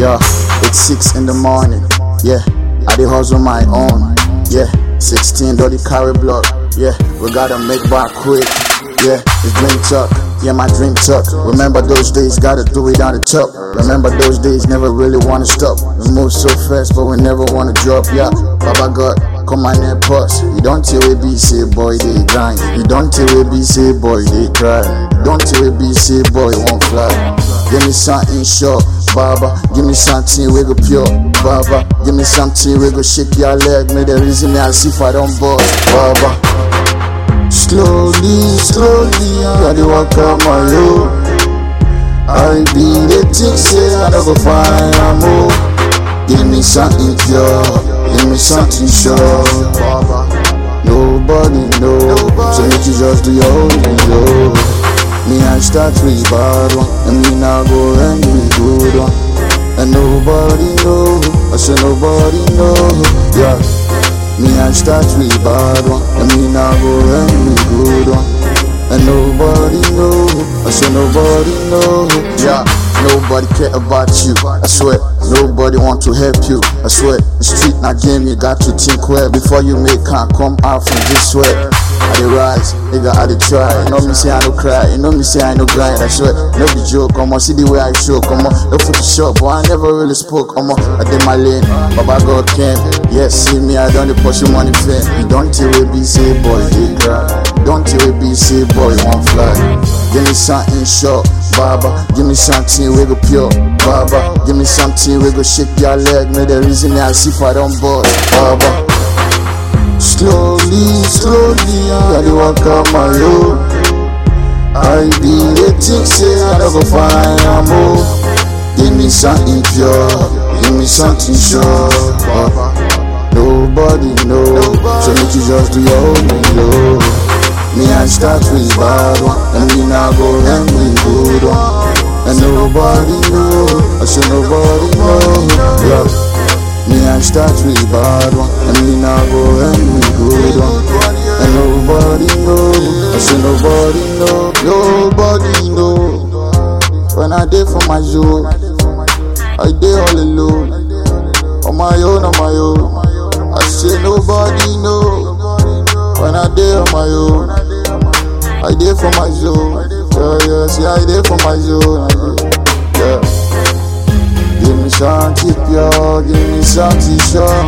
Yeah, it's six in the morning. Yeah, I dey hustle my own. Yeah, 16 dirty carry block. Yeah, we gotta make back quick. Yeah, it's dream talk. Yeah, my dream talk. Remember those days, gotta do it on the top. Remember those days, never really wanna stop. We move so fast, but we never wanna drop. Yeah, Baba God, come on and pause. You don't tell we be say boy they grind. You don't tell we be say boy they cry. Don't tell we be say boy won't fly. Give me something short, Baba. Give me something we go pure, Baba. Give me something we go shake your leg. Make the reason me I see if I don't bust, Baba. Slowly, slowly, I dey walk out my road. I be the thing say I don't go find a move. Give me something pure, give me something sure. Nobody know, so make you just do your own thing, yo. Me I start with bad one, and me now go end with good one. And nobody know, I say nobody know, yeah. Me I start with bad one, and me now go end with good one. And nobody know, I say nobody know, yeah. Nobody care about you, I swear. Nobody want to help you, I swear. The street not game, you got to think well before you make can come out from this way. I dey rise, nigga, I dey try. You know me say I no cry, you know me say I no grind. I swear, no be joke, come on, see the way I show, come on. No Photoshop, but I never really spoke, come on. I did my lane, Baba God came. Yes, see me, I done the pursue money fame. You don't tell we be say boy, they cry. Don't tell we be say boy, won't fly. Give me something short, Baba. Give me something we go pure, Baba. Give me something we go shake your leg. Make the reason me I see if I don't bust, Baba. Slowly, slowly, I dey walk out my road. I be the thing say I don't go find a move. Give me something pure, give me something sure. Baba. Nobody know, so make you just do your own thing, yo. Me I start with bad one, and me now go end with good one. And nobody know, I say nobody know, yeah. Me I start with bad one, and me now go end with good one. And nobody know, I say nobody know, nobody know. When I dey for my zone, I dey all alone, on my own, on my own. I say nobody know. When I dey on my own, I dey for my zone. Yeah, yeah, see I dey for my zone. I dey, Yeah. Give me something pure, give me something sure.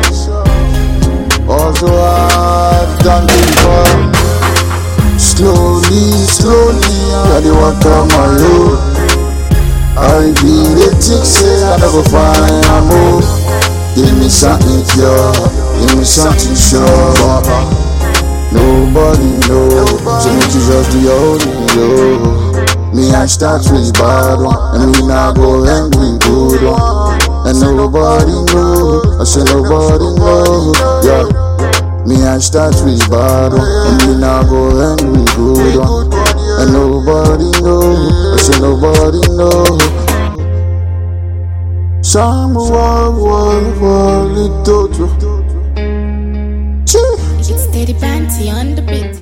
Also I've done before. Slowly, slowly, I dey walk out my road. I be the thing say I never find a move. Give me something pure, give me something sure. Nobody know, so make you just do your own thing, yo. Me I start with bad one, and me now go end with good one. And nobody know, I say nobody know, yeah. Me I start with bad one, and me now go end with good one. And nobody know, I say nobody know. Some war, war, war, little. Chee. It's Steady Banty on the beat.